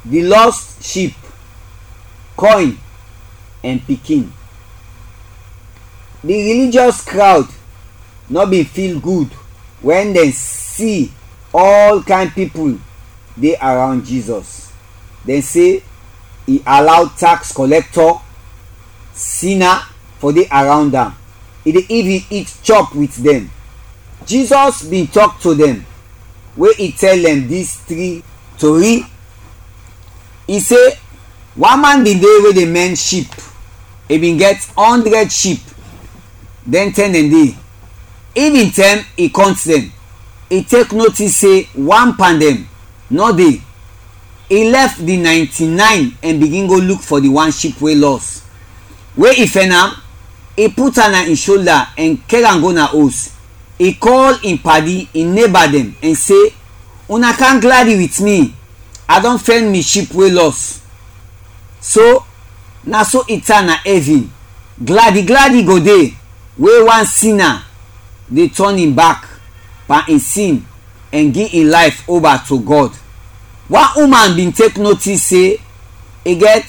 the lost sheep coin and pikin the religious crowd no bin feel good when dem see all kind people dey around jesus dem say e allow tax collector sinner for dey around am e dey even eat chop with dem jesus bin talk to dem wey e tell dem dis three tori e say one man bin dey wey dey mend sheep e bin get hundred sheep then ten dem dey e bin term e count dem e take notice say one pan dem no dey e left the ninety-nine and begin go look for the one sheep wey lost wey e find am e put am na im shoulder and carry am go na house e call im padi im neighbour dem and say una come gladly with me i don find me sheep wey lost so na so e turn na heaven gladi gladi go dey wey one sinner dey turn im back per im sin and give im life over to god one woman bin take notice say e get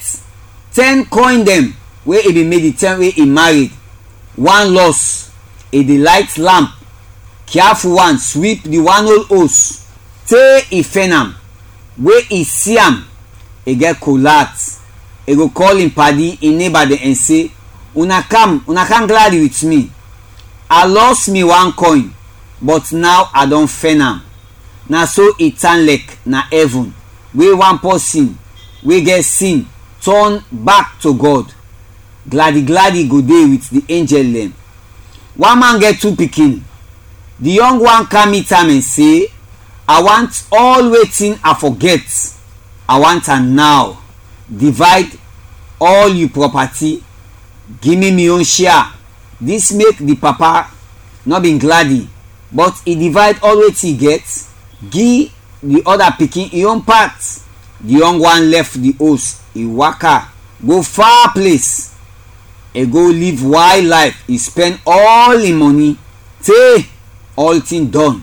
ten coin dem wey e bin make the time wey e married one loss e dey light lamp careful one sweep the one old house tey e fain am wey e see am e get collapse e go call im padi im neighbour dem and say una come una come gladly with me i lost me one coin but now i don fain am na so e turn like na heaven wey one person wey get sin turn back to god gladi gladi go dey with the angel dem one man get two pikin the young one come meet am and say i want all wetin i forget i want am now divide all you property give me me own share this make the papa no be gladi but e divide all wetin e get give the other pikin e own part the young one left the house e waka go far place e go live wild life e spend all im money tey all thing done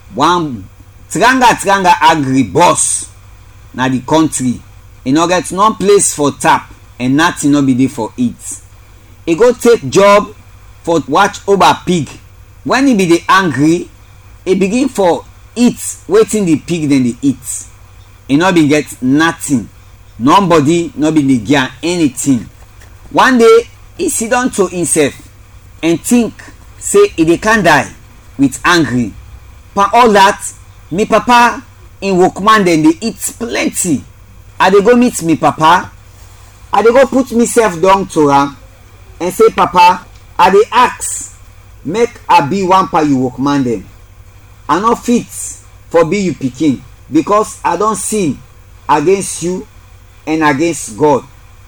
one tranga tranga agri boss na the country e no get no place for tap and nothing no be dey for eat e go take job for watch over pig when e be dey angry e begin for eat wetin the pig dem dey eat e no bin get nothing nobody no bin dey give am anything one day e sit down to himself and think say e dey can die with angry for all that me papa im workman dem dey eat plenty i dey go meet me papa i dey go put myself down to am and say papa i dey ask make i be one pa you workman dem i no fit for be you pikin because i don sin against you and against god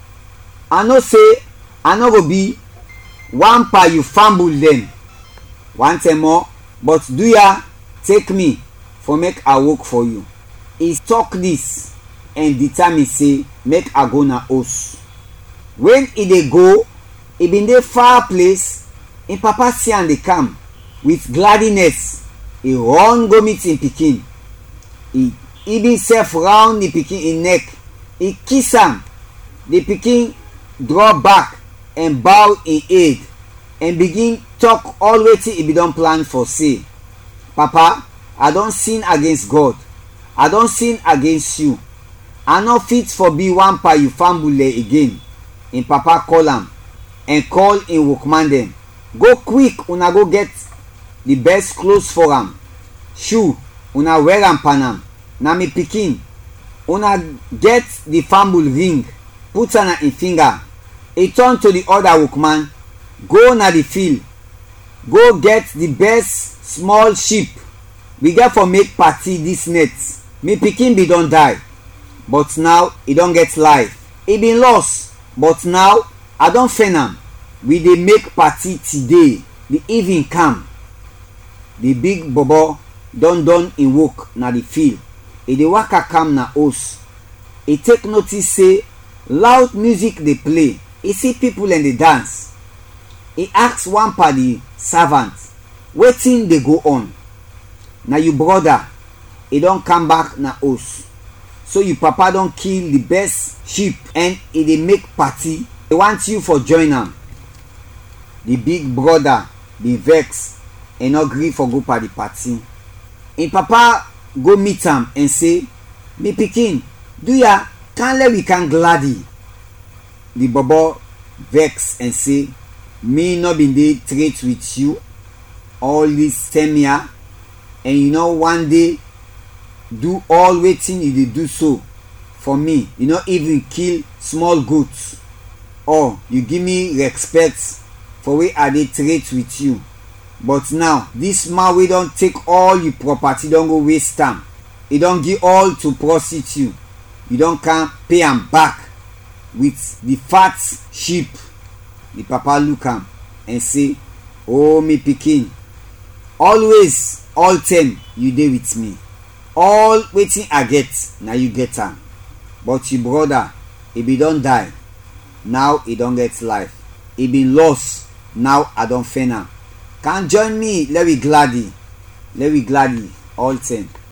i know say i no go be one pa you fumble dem one time more but do ya take me for make i work for you e talk this and determine say make i go na house when e dey go e bin dey far place im papa see am dey come with gladness e run go meet im pikin e even sef round the pikin im neck e kiss am the pikin draw back and bow im head and begin talk all wetin e bin don plan for say papa i don sin against god i don sin against you i no fit for be one pa you fambule again im papa call am and call im workman dem go quick una go get the best clothes for am shoe una wear am pan am na me pikin una get the fambul ring put am na im finger e turn to the other workman go na the field go get the best small sheep we get for make party this net me pikin bin don die but now e don get life e bin lost but now i don fain am we dey make party today the evening calm the big bobo don done im work na the field e dey waka calm na house e take notice say loud music dey play e see people dem dey dance e ask one pa the servant wetin dey go on na you brother e don come back na house so your papa don kill the best sheep and e dey make party e want you for join am the big brother dey vex and no gree for go pa the party him papa go meet am and say me pikin do ya canle we can gladdy the bobo vex and say me no bin dey trade with you all this ten year and you no one day do all wetin you dey do so for me you no even kill small goat or you give me respect for wey i dey trade with you but now this man wey don take all your property don go waste am e don give all to prostitute you don come pay am back with the fat sheep the papa look am and say oh me pikin always all time you dey with me all wetin i get na you get am but your brother e bin don die now e don get life e bin lost now i don fain am come join me let we gladly let we gladly all time